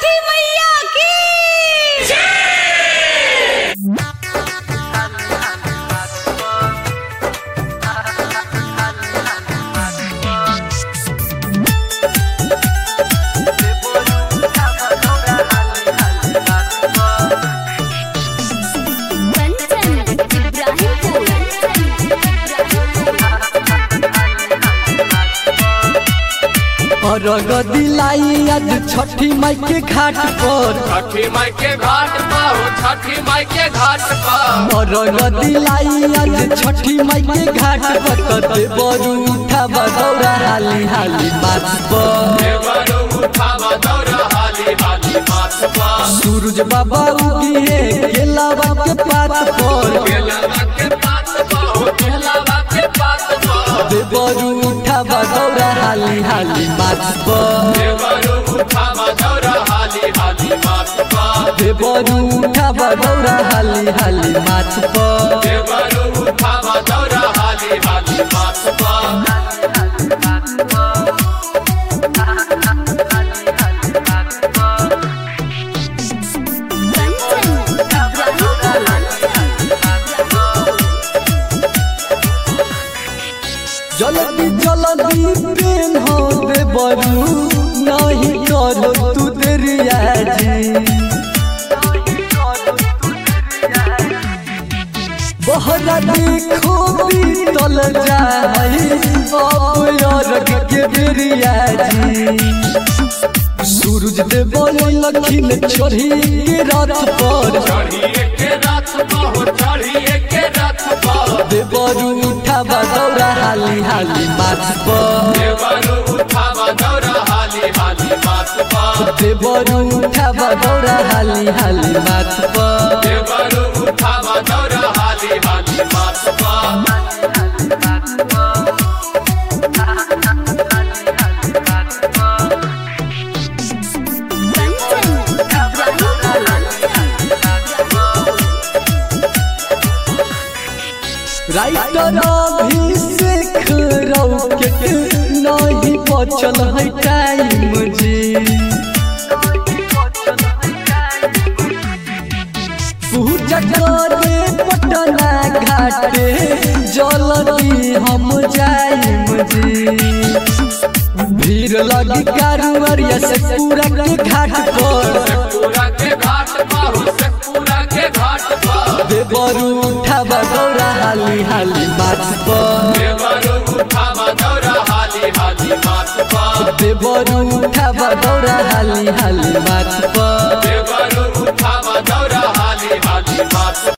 छठी मैया की कंचन इब्राहिमपुर अरग दिलाई आज छठी माई के घाट पर छठी माई के घाट पर हो छठी माई के घाट पर अरग दिलाई आज छठी माई के घाट पर कते बरू उठा बदौरा हाली हाली माथ पर देवरो उठावा दौड़ा हाली हाली माथ पर सूरज बाबा उगिए केलावा के पात पर केलावा के पात पर हो केलावा के पात पर कते बरू उठा बदौरा हाली हाली माथ पर देवरो उठावा दौड़ा हाली हाली माथ पर कते बरू उठा बदौरा हाली हाली माथ पर देवरो उठावा दौड़ा हाली हाली माथ पर कंचन जल्दी जल्दी प्रेम हो दे बरू नहीं करो तू देरिया जी बहरा देखो बीतल जाई अब यारक के बेरिया जी सूरज दे बोले लखिन चढ़ी के रथ पर चढ़िए के रथ पर हो चढ़िए के रथ पर दे बरू उठा बदौरा हाली हाली माथ पर देवरो उठावा दौड़ा हाली हाली माथ पर दे बरू उठा बदौरा हाली हाली माथ पर देवरो उठावा दौड़ा हाली हाली माथ पर राइटर अभिषेक रौके नहीं बचल है टाइम जी पूजा करे पटना घाटे जल्दी हम जाइम जी भीड़ लगी कारुवरिया से पूरा के घाट पर पूरा के घाट पर हो से पूरा के घाट पर देवरू उठा बदौरा हाली हाली माथ पर देवरो उठावा दौड़ा हाली हाली माथ पर देवरू उठा बदौरा हाली हाली माथ पर